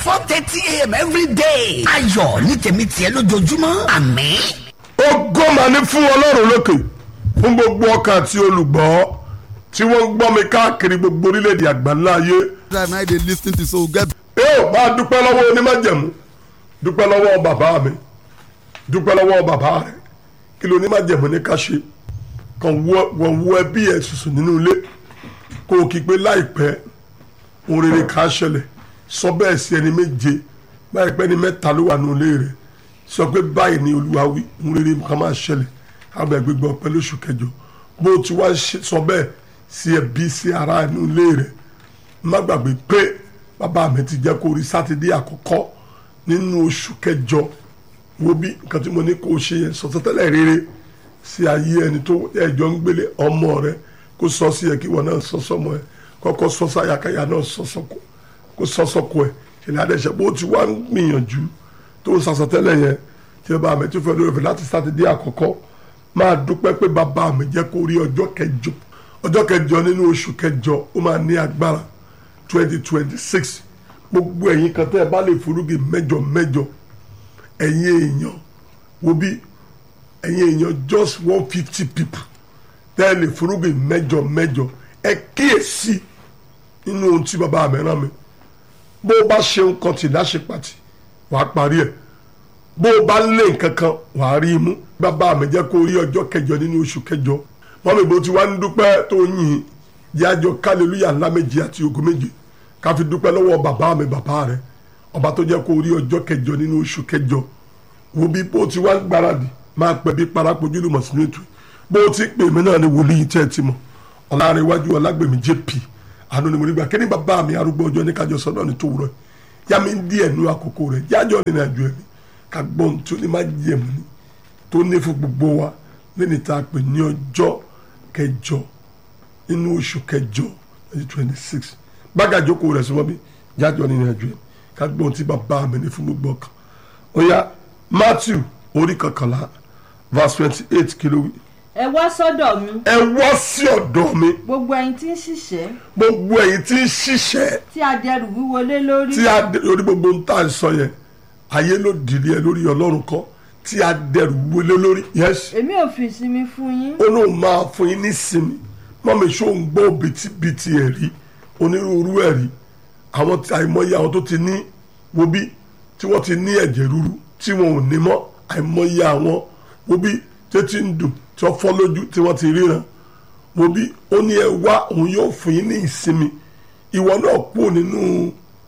four thirty a.m. every day. ayọ̀ ní tèmi tiẹ̀ lójoojúmọ́ àmín. ògo mà ní fún ọlọ́run lókè fún gbogbo ọkàn àti olùgbọ́ tí wọ́n ń gbọ́ mi káàkiri gbogbo orílẹ̀-èdè àgbáńlá ayé. time na dey lis ten to so get yóò bá dúpẹ́ lọ́wọ́ onímájẹ̀mú dúpẹ́ lọ́wọ́ bàbá mi dúpẹ́ lọ́wọ́ bàbá rẹ̀ kí ló onímájẹ̀mú ní ká ṣe kàn wọ́n wọ ẹbí ẹ̀ sùsù nínú ilé kó o kí pé láìpẹ́ ohun rere ká ṣẹlẹ̀ sọ bẹ́ẹ̀ sí ẹni méje báyìí pẹ́ ni mẹ́ta ló wà nínú ilé rẹ̀ sọ pé báyìí ni olúwa wí ohun rere kan máa ṣẹlẹ̀ àgbà gbégbé ọpẹ́ lóṣù kẹjọ bó o ti wá ṣe- sọ bẹ́ẹ̀ sí ẹbí sí ara inú ilé rẹ̀ má gbàgbé pé bàbá mi ti jẹ́ kó rí sátidé àkọ́kọ́ nínú oṣù kẹjọ wo bí nǹkan tí mo ní kó o ṣe yẹn sọ tẹ́lẹ̀ rere sí ayé ẹni tó ẹjọ́ ń gbélé ọmọ rẹ kó sọ sí ẹ kí wọn náà sọ sọmọ ẹ kọ́kọ́ sọ sáyàkáyà náà sọ sọkọ kó sọ sọkọ ẹ ṣẹlẹ̀ adẹsẹ bó ti wá ń gbìyànjú tó ń sàṣọ tẹ́lẹ̀ yẹn tí bàbá mi ti fẹ́ lórí ọ̀fẹ́ láti sátidé àkọ́kọ́ máa dúpẹ́ pé bàbá mi jẹ́ kó rí ọjọ́ kẹjọ ọjọ́ kẹjọ nínú oṣù kẹjọ ó máa ní agbára twenty twenty six gbogbo ẹ̀yin kan tẹ́ ẹ bá lè forúgi mẹ́jọ mẹ́jọ ẹ̀yin èèyàn wo bí ẹ̀yin èèyàn just one fifty people tẹ́ ẹ lè forúgi mẹ́jọ mẹ́jọ ẹ kíyèsí nínú ohun tí bàbá mi rán mi bó o bá ṣe nǹkan tì láṣẹ pàtì wàá parí ẹ̀ bó o bá lé nǹkan kan wàá rí i mú bàbá mi jẹ́ kó rí ọjọ́ kẹjọ nínú oṣù kẹjọ wọ́n mi bó ti wá ń dúpẹ́ tó yìn yájọ kálílúyà ńlá méje àti ògo méje ká fi dúpẹ́ lọ́wọ́ bàbá mi bàbá rẹ̀ ọba tó jẹ́ kó rí ọjọ́ kẹjọ nínú oṣù kẹjọ wo bí bó ti wá ń gbáradì máa pẹ́ bí parapojú lùmọ̀ sínú ètò bó ti pè mí náà ni wòlíì tẹ́ ẹ ti mọ̀ ọ̀làrẹ̀wájú ọ̀làgbèmí jp àánú ni mo rí gbà kí ni bàbá mi arúgbó ọjọ́ ní kájọ sọ́dọ̀ ní tòwúrọ̀ yá mi ń díẹ̀ nú àkókò rẹ̀ jájọ́ nínú àjọ ẹ̀mí ká gbọ́n tó ní má jẹ̀mú ni tó ní fún gbogbo wa lẹ́ni tá a pè ní ọjọ́ kẹjọ nínú oṣù kẹjọ twenty twenty six bága jókòó rẹ̀ sọ́wọ́ bí jájọ́ nínú àjọ ẹ̀mí ká gbọ́n tí bàbá mi ní fún gbogbo ọkàn ó yá matthew orí kọkànlá verse twenty eight kìló wí ẹ wá sọ́dọ̀ mi ẹ wọ́ sí ọ̀dọ̀ mi gbogbo ẹ̀yin tí ń ṣiṣẹ́ gbogbo ẹ̀yin tí ń ṣiṣẹ́ tí a dẹrù wíwo lé lórí tí a dé lórí gbogbo ń tà ń sọ yẹn ayé ló dìlé ẹ lórí ọlọ́run kọ́ tí a dẹrù wọlé lórí yẹ́sì èmi ò fi ìsinmi fún yín ó lóun máa fún yín nísinmi mọ́mi ṣó ń gbọ́ bìtìbìtì ẹ̀rí onírúurú ẹ̀rí àwọn tí àìmọye àwọn tó ti ní wo bí tí wọ́n ti ní ẹ̀jẹ̀ ríru tí wọn ò ní mọ́ àìmọye àwọn wo bí tètè ń dùn tí wọ́n fọ́ lójú tí wọ́n ti ríran wo bí ó ní ẹ wá òun yóò fún yín ní ìsinmi ìwọ náà kúrò nínú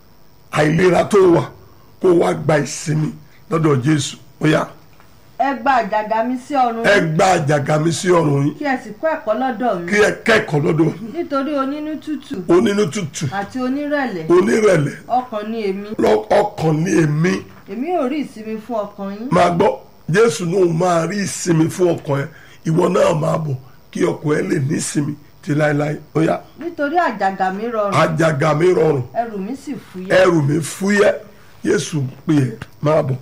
àìlera tó wà kó wá gba ìsinmi lọ́dọ̀ Jésù ó yá ẹ gba àjàgà mi sí ọrùn ẹ yín gba àjàgà mi sí ọrùn yín kí ẹ sì kọ́ ẹ̀kọ́ lọ́dọ̀ mi kí ẹ kẹ́kọ̀ọ́ lọ́dọ̀ mi nítorí onínú tútù onínú tútù àti onírẹ̀lẹ̀ onírẹ̀lẹ̀ ọkàn ni èmi lọ- ọkàn ní èmi èmi ò rí ìsinmi fún ọkàn yín máa gbọ́ Jésù náà máa rí ìsinmi fún ọkàn ẹ ìwọ náà máa bọ̀ kí ọkàn ẹ lè ní ìsinmi ti láéláé ó yá nítorí àjàgà mi rọrùn àjàgà mi rọrùn ẹrù mi sì fúyẹ́ ẹrù mi fúyẹ́ Jésù pè é máa bọ̀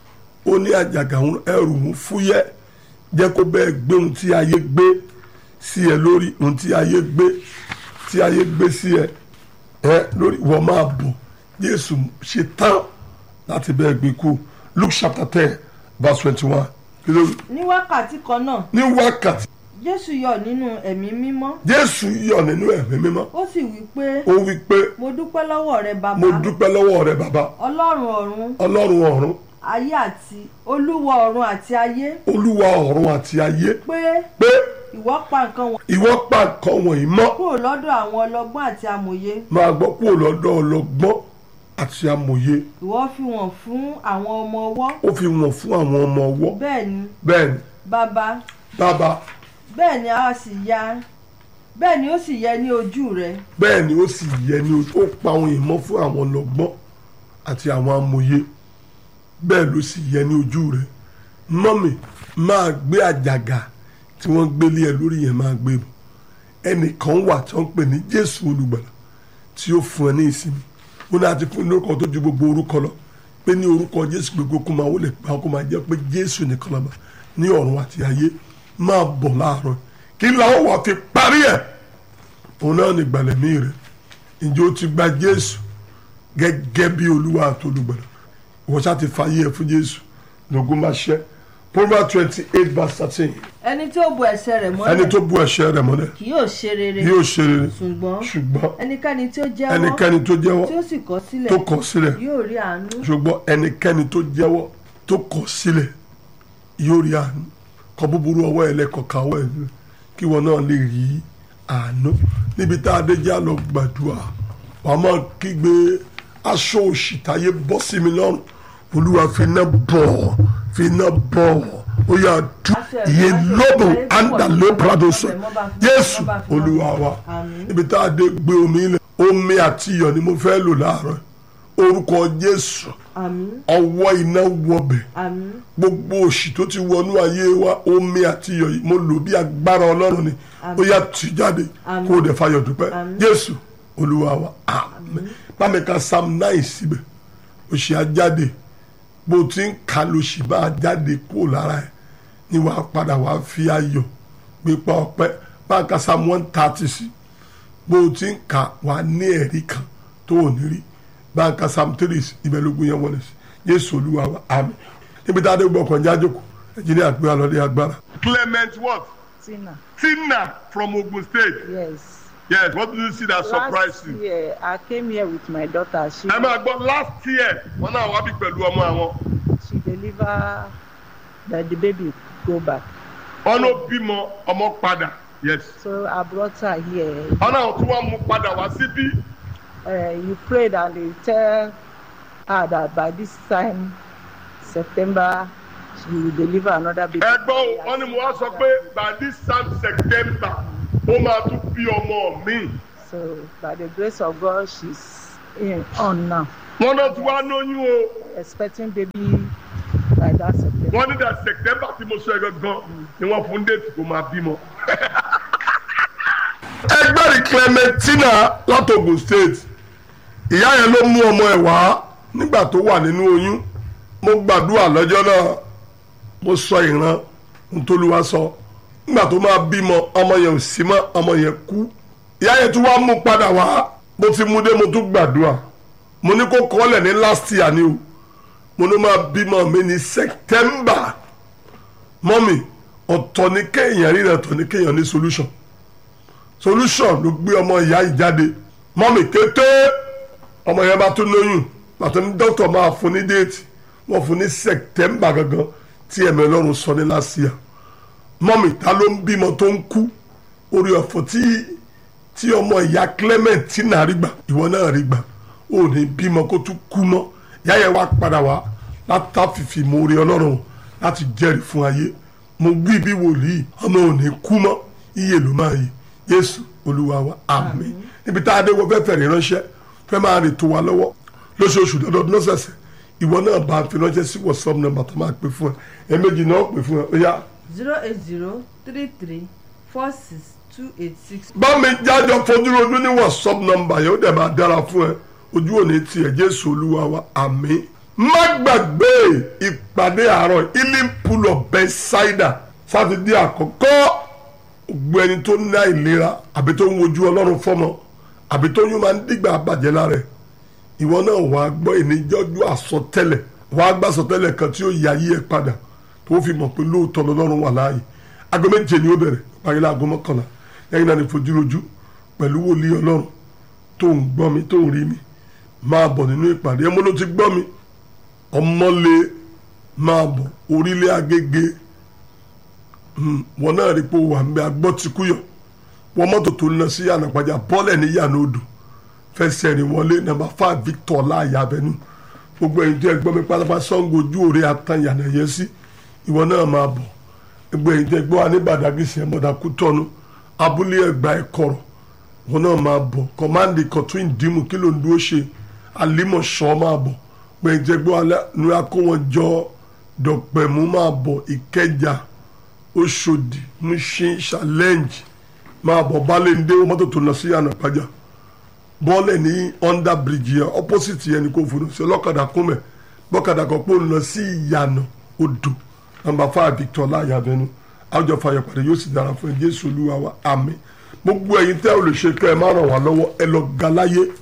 ó ní àjàgà òun ẹrù òun fúyẹ́ jẹ́ kó bẹ́ẹ̀ gbé ohun tí ayé gbé sí ẹ lórí ohun tí ayé gbé tí ayé gbé sí ẹ ẹ lórí wọ́n máa bọ̀ Jésù ṣe tán láti bẹ́ẹ̀ gbé kú Luke chapter ten verse twenty one kí ló wí? ní wákàtí kan náà ní wákàtí jésù yọ nínú ẹ̀mí mímọ́ Jésù yọ̀ nínú ẹ̀mí mímọ́ ó sì wí pé ó wí pé mo dúpẹ́ lọ́wọ́ rẹ bàbá mo dúpẹ́ lọ́wọ́ rẹ bàbá ọlọ́run ọ̀run Ọlọ́run ọ̀run ayé àti olúwa ọ̀run àti ayé Olúwa ọ̀run àti ayé pé pé ìwọ pa nǹkan wọn ìwọ pa nǹkan wọ̀nyí mọ́ kúrò lọ́dọ̀ àwọn ọlọ́gbọ́n àti amòye máa gbọ́ kúrò lọ́dọ̀ ọlọ́gbọ́n àti amòye ìwọ fi wọ́n fún àwọn ọmọ ọwọ́ ó fi wọ̀n fún àwọn ọmọ ọwọ́ bẹ́ẹ̀ ni bẹ́ẹ̀ ni bàbá bàbá bẹ́ẹ̀ ni a sì ya bẹ́ẹ̀ ni ó sì yẹ ní ojú rẹ bẹ́ẹ̀ ni ó sì yẹ ni ó pa àwọn ìmọ̀ fún àwọn ọlọ́gbọ́n àti àwọn amòye bẹ́ẹ̀ ló sì yẹ ní ojú rẹ̀ mọ́mì máa gbé àjàgà tí wọ́n gbélé ẹ lórí yẹn máa gbé bọ̀ ẹnìkan wà tí wọ́n ń pè ní Jésù olùgbàlà tí ó fún ẹ ní ìsinmi ó ní àti fún ní orúkọ tó ju gbogbo orúkọ lọ pé ní orúkọ Jésù gbogbo kó máa wọlé pa kó máa jẹ́ pé Jésù nìkan lọ́ba ní ọ̀run àti ayé máa bọ̀ láàárọ̀ kí làwọn wà fi parí ẹ̀ òun náà ní ìgbàlẹ̀mí rẹ̀ ǹjẹ́ o ti gba Jésù gẹ́gẹ́ bí olúwa àti olùgbàlà ìwọ ṣáà ti fàyè ẹ fún jésù lógún máa ṣẹ proverbs twenty eight verse thirteen ẹni tí ó bu ẹsẹ̀ rẹ̀ ẹni mọ́lẹ̀ tó bú ẹ̀ṣẹ̀ rẹ̀ mọ́lẹ̀ kì yóò ṣe rere yóò ṣe rere ṣùgbọ́n ṣùgbọ́n ẹnikẹ́ni tí ó jẹ́wọ́ ẹnikẹ́ni tó jẹ́wọ́ tí ó sì kọ̀ sílẹ̀ tó kọ̀ sílẹ̀ yóò rí àánú ṣùgbọ́n ẹnikẹ́ni tó jẹ́wọ́ tó kọ̀ sílẹ̀ yóò rí àánú kọ búburú ọwọ́ ẹ lẹ́kọ̀ọ́ káwọ́ ẹ lé kí wọn náà lè rí àánú níbi tá a dé já lọ gbàdúrà wàá máa kígbe aṣọ òṣì táyé bọ́ sí mi lọ́rùn olúwa fi iná bọ̀ fi iná bọ̀ ó yà dùn iye lóbò àǹdà ló prado sọ yéésù olúwa wa níbi tá a dé gbé omi ilẹ̀ omi àti iyọ̀ ni mo fẹ́ lò láàárọ̀ orúkọ jésù àmín ọwọ́ iná wọbẹ̀ àmín gbogbo òṣì tó ti wọnú ayé wa omi àti iyọ̀ yìí mo lò bí agbára ọlọ́run ni ó yà tì jáde Àmín. kó o dẹ̀ fayọ̀ dúpẹ́ Àmín. jésù olúwa wa àmín bámi ka psalm nine síbẹ̀ òṣì ajáde bó o ti ń ka lòṣì bá a jáde kúrò lára ẹ̀ ni wàá padà wàá fi ayọ̀ gbépa ọpẹ́ bá a ka psalm one thirty sí bó o ti ń ka wàá ní ẹ̀rí kan tó ò ní rí bá a ka psalm three sí ibẹ̀ lógún yẹn wọlé sí jésù olúwa wa àmín níbi tá a dé gbọ́ ọkàn jájòkó ẹ̀jìnìá gbé wa lọ́dẹ agbára. Clement what? Tina. Tina from Ogun State. Yes. Yes, what did you see that surprised Last you? year, I came here with my daughter. She Ẹ máa gbọ́ last year wọn náà wá bí pẹ̀lú ọmọ àwọn. she deliver that the baby go back. Wọ́n ló bímọ ọmọ padà. Yes. So I brought her here. Wọ́n náà tún wá mú padà wá síbí. Uh, you prayed and they tell her that by this time, September, she will deliver another baby. Ẹ gbọ́ o, wọ́n ní mo wá sọ pé by this time September ó máa tún bí ọmọ mi. So by the grace of God, she's in, on now, Wọ́n náà tún wá lóyún o. expecting baby by that September. Wọ́n ní that September tí mo sọ ẹ gangan ni wọ́n fún déètì kó máa bímọ. ẹgbẹ́rì Clementina látògùn state ìyá yẹn ló mú ọmọ ẹ̀ wá nígbà tó wà nínú oyún mo gbàdúrà lọ́jọ́ náà mo sọ ìran ntòlúwa sọ nígbà tó máa bímọ ọmọ yẹn ò sí mọ́ ọmọ yẹn kú ìyá yẹn tún wá mú padà wá mo ti mú dé mo tún gbàdúrà mo ní kó kọ́lẹ̀ ní last year ni o mo ní máa bímọ mi ní September mọ́mì ọ̀tọ̀ ní kéèyàn ríran ọ̀tọ̀ ní kéèyàn ní solution solution ló gbé ọmọ ìyá yìí jáde mọ́mì kété ọmọ yẹn bá tún lóyún pàtó ní dókítà máa fún ní déètì wọ́n fún ní September gangan tí ẹ̀mí ọlọ́run sọ ní last year mọ́mì ta ló ń bímọ tó ń kú orí ọ̀fọ̀ tí tí ọmọ ìyá Clement tí náà rí gbà ìwọ náà rí gbà ó ní bímọ kó tún kú mọ́ ìyá yẹn wá padà wá látàfìfì mọ orí ọlọ́run láti jẹ́rìí fún ayé mo gbé bí wòlíì ọmọ ò ní kú mọ́ iye ló máa yè Jésù olúwa wa àmín níbi tá a dé wọ fẹ́ẹ́ fẹ̀rẹ̀ ránṣẹ́ fẹ́ máa rìn tó wa lọ́wọ́ lóṣooṣù lọ́dọọdún lọ́sẹ̀ẹ̀sẹ̀ ìwọ náà bá a fi ránṣẹ́ sí WhatsApp number tó máa pè fún ẹ ẹ̀ẹ́mẹ́jì náà pè fún ẹ ó yá. zero eight zero three three four six two eight six. bá mi jájọ fojúrojú ní WhatsApp number yẹn ó dẹ̀ máa dára fún ẹ ojú òní tiẹ̀ Jésù olúwa wa àmín má gbàgbé ìpàdé àárọ̀ healing pool of Bethesda sátidé àkọ́kọ́ gbogbo ẹni tó ní àìlera àbí tó ń wojú ọlọ́run fọ́mọ àbí tó yún máa ń dìgbà bàjẹ́ lára ẹ̀ ìwọ náà wàá gbọ́ ìníjọ́jú àsọtẹ́lẹ̀ wàá gbà àsọtẹ́lẹ̀ kan tí ó yà yí ẹ padà tó fi mọ̀ pé lóòótọ́ lọ́lọ́run wà láàyè aago méje ni ó bẹ̀rẹ̀ parí láago mọ́kànlá lẹ́yìn náà ní fojúrojú pẹ̀lú wòlíì ọlọ́run tó ń gbọ́ mi tó ń rí mi máa bọ̀ nínú ìpàdé ẹmọ ló ti gbọ́ mi ọmọlé máa bọ̀ orílẹ̀ agége wọn náà rí pé wà ń bẹ agbọ́ ti kúyọ̀ wọ́n mọ́tò tó ń lọ sí ànàpàjà bọ́ọ̀lẹ̀ ní yànnà odò fẹsẹ̀ rìn wọlé nàmbà five Victor láàyè abẹnú gbogbo ẹ̀yin tó ẹ gbọ́ mi pátápátá Ṣàngó ojú òre atan yànnà yẹ sí ìwọ náà máa bọ̀ gbogbo ẹ̀yin tó ẹ gbọ́ wa ní Badagry ẹ̀ mọ̀dà kú tọ́nu abúlé ẹgbà ẹ̀kọ́rọ̀ wọn náà máa bọ̀ kọ́mándì kọ̀tún ìdìmú kí ló ń dúró ṣe alímọ̀ṣọ́ máa bọ̀ gbẹ̀yìn tó ẹ gbọ́ wa ní akó wọn jọ dọ̀pẹ̀mú máa bọ̀ ìkẹjà Òṣòdì Mushin challenge máa bọ̀ Bálẹ́ndé mọ́tò tó lọ sí ànàpájà bọ́ọ̀lẹ̀ ní under bridge yẹn opposite yẹn ni kò fún un sí ọlọ́kadà kúnmẹ̀ bọ́kadà kan pò ń lọ sí ìyànà odò nàmbà five Victor láàyè abẹnú àwùjọ fàyọpàdé yóò sì dára fún ẹ Jésù Olúwa wa àmín gbogbo ẹ̀yin tẹ́ ò lè ṣe kẹ́ ẹ má ràn wá lọ́wọ́ ẹ lọ ga láyé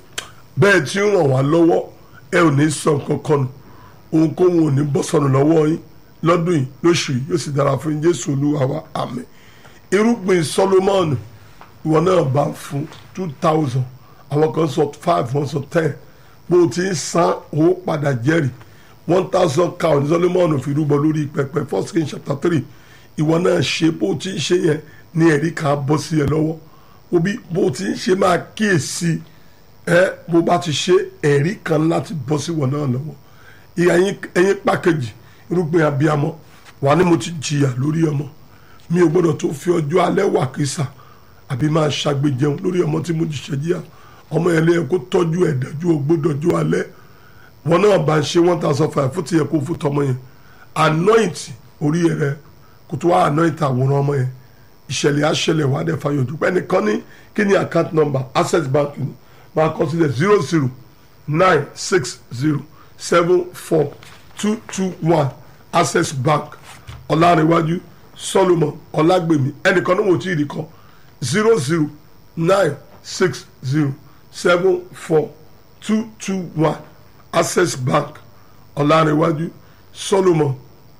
bẹ́ẹ̀ tí ń ràn wá lọ́wọ́ ẹ ò ní sọ kankan nù ohunkóhun ò ní bọ́ sọnù lọ́wọ́ yín lọ́dún yìí lóṣù yìí yóò sì dára fún yín jésù olúwa wa àmín irúgbìn solomoni ìwọ náà bá fún two thousand àwọn kan sọ five wọ́n sọ ten bó o ti ń san owó padà jẹ́rìí one thousand cow ní solomoni fi rúbọ lórí pẹpẹ first king chapter three ìwọ náà ṣe bó o ti ń ṣe yẹn ní ẹ̀rí kan bọ́ sí ẹ lọ́wọ́ òbí bó o ti ń ṣe máa kíyèsí ẹ bó bá ti ṣe ẹ̀rí kan láti bọ́ sí ìwọ náà lọ́wọ́ ìyá ẹyin pàkejì irúgbìn abiyamọ wà ní mo ti jìyà lórí ọmọ mi ò gbọ́dọ̀ tó fi ọjọ́ alẹ́ wà kísà àbí máa ṣàgbéjẹun lórí ọmọ tí mo jìṣẹ́ jíyà ọmọ yẹn lé kó tọ́jú ẹ̀ dájú ò gbọ́dọ̀ jọ alẹ́ wọn náà bá ń ṣe one thousand five fún tiẹ̀ kó fún tọmọ yẹn anoint orí rẹ kó tó wá anoint àwòrán ọmọ yẹn ìṣẹ̀lẹ̀ àṣẹlẹ̀ wà dẹ̀ fàyọ̀ dúpẹ́ nìkan ní kí ni account number access bank ni máa kọ sílẹ̀ zero zero nine six zero seven four two two one access bank ọ̀làrẹ̀wájú solomon ọ̀làgbèmí ẹnìkan ní wò tí ì rí kan zero zero nine six zero seven four two two one access bank ọ̀làrẹ̀wájú solomon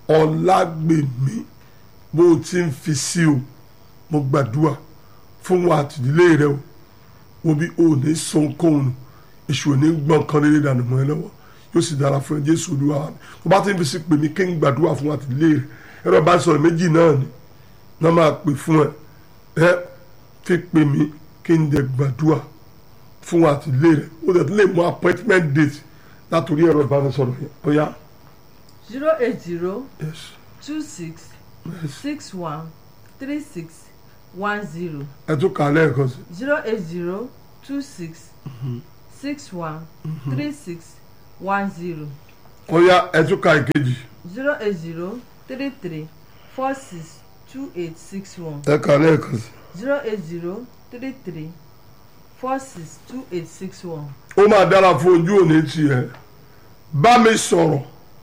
ọ̀làgbèmí bó o ti ń fi sí o mo gbàdúrà fún wa àtìdílé rẹ o wo bí o ò ní sọ ohunkóhun nù èṣù ò ní gbọ́n kan rere dànù mọ́ ẹ lọ́wọ́ yóò sì dára fún ẹ jésù olúwa mi tó bá ti ń fi sí pè mí kí n gbàdúrà fún wa àtìlé rẹ ẹ̀rọ bá sọ̀rọ̀ méjì náà ni náà máa pè fún ẹ ẹ fi pè mí kí n dẹ̀ gbàdúrà fún wa àtìlé rẹ ó dẹ̀ tún lè mú appointment date látòrí ẹ̀rọ ìbánisọ̀rọ̀ yẹn ó yá. zero eight zero yes two six six one three six one zero ẹ tún kà á lẹ́ẹ̀kan sí zero eight zero two six six one three six one zero ó yá ẹ tún kà ìkejì zero eight zero three three four six two eight six one ẹ kà á lẹ́ẹ̀kan sí. zero eight zero three three four six two eight six one. ó máa dára fún ojú òní tiẹ̀ bá mi sọ̀rọ̀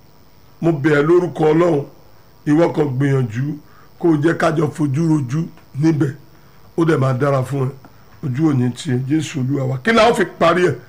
mo bẹ̀ ẹ́ lórúkọ ọlọ́run ìwọ kan gbìyànjú kó o jẹ́ kájọ fojú rojú níbẹ̀ ó dẹ̀ máa dára fún ẹ ojú òní tiẹ̀ jésù olúwa wa kí ni àwọn fi parí ẹ̀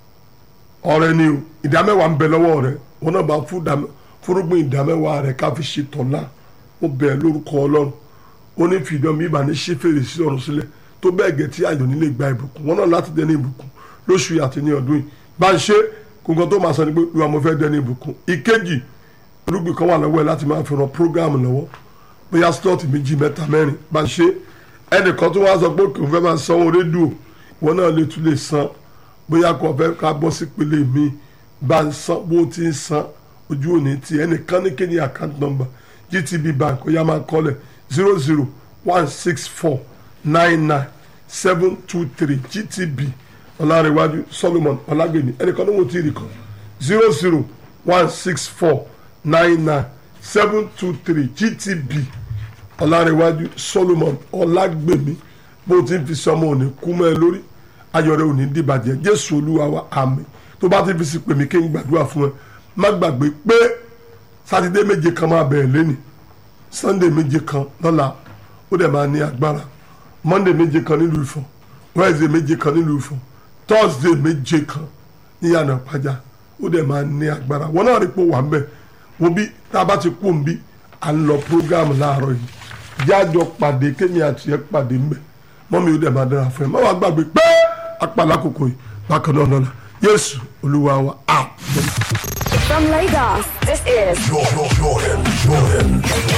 ọ̀rẹ́ ni o ìdámẹ́wàá ń bẹ lọ́wọ́ rẹ wọn náà bá fún ìdámẹ́ fúrúgbìn ìdámẹ́wàá rẹ ká fi ṣe tọ̀la mo bẹ̀ ẹ́ lórúkọ ọlọ́run ó ní fìdán mi ìbàní ṣí fèrèsé ọ̀run sílẹ̀ tó bẹ́ẹ̀ gẹ̀ tí àjò nílé gba ìbùkún wọn náà láti dẹni ìbùkún lóṣù yìí àti ní ọdún yìí bá ń ṣe kóńkó tó máa sọ ni pé ìwà mo fẹ́ dẹni ìbùkún ìkejì irúgbìn kan wà lọ́wọ́ ẹ láti máa fi ran prógáàmù lọ́wọ́ bóyá slọ́ọ̀tì méjì mẹ́ta mẹ́rin bá ń ṣe ẹnìkan tó wá sọ pé kò fẹ́ máa sanwó rédíò wọn náà lè tún lè san bóyá kò fẹ́ ká bọ́ sí pele mi bá ń san bó ti ń san ojú òní ti ẹnìkan ní kéde account number GTB bank ó yá máa kọ́lẹ̀ zero zero one six four nine nine seven two three GTB ọlárẹ̀wájú Solomon ọlágbèmí ẹnìkan ní wọ́n ti rí kan zero zero one six four nine nine seven two three GTB ọlárẹ̀wájú Solomon ọlágbèmí bó ti ń fi sọmọ òní kú mọ́ ẹ lórí ayọ̀rẹ́ òní dìbàjẹ́ jésù olúwa wa àmín tó bá ti fi sí pèmí kí n gbàdúrà fún ẹ má gbàgbé pé sátidé méje kan máa bẹ̀rẹ̀ lẹ́nì sunday méje kan lọ́la ó dẹ̀ máa ní agbára monday méje kan nílùú Ifọ̀n wednesday méje kan nílùú Ifọ̀n thursday méje kan níyànà pàjá ó dẹ̀ máa ní agbára wọn náà rí pé wà ń bẹ̀ wọ́n bí tá a bá ti kú òun bí à ń lọ program láàárọ̀ yìí jájọ pàdé kémi àti ẹ pàdé ń bẹ̀ mọ́mi ó dẹ̀ máa dára fún ẹ má wàá gbàgbé pé apàlà kòkò yìí bákan náà lọ́la yéésù olúwa wa àmín. From Lagos, this is Jordan, Jordan, Jordan.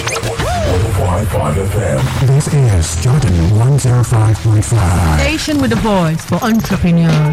105.5 FM. This is Jordan 105.5. Station with a voice for entrepreneurs.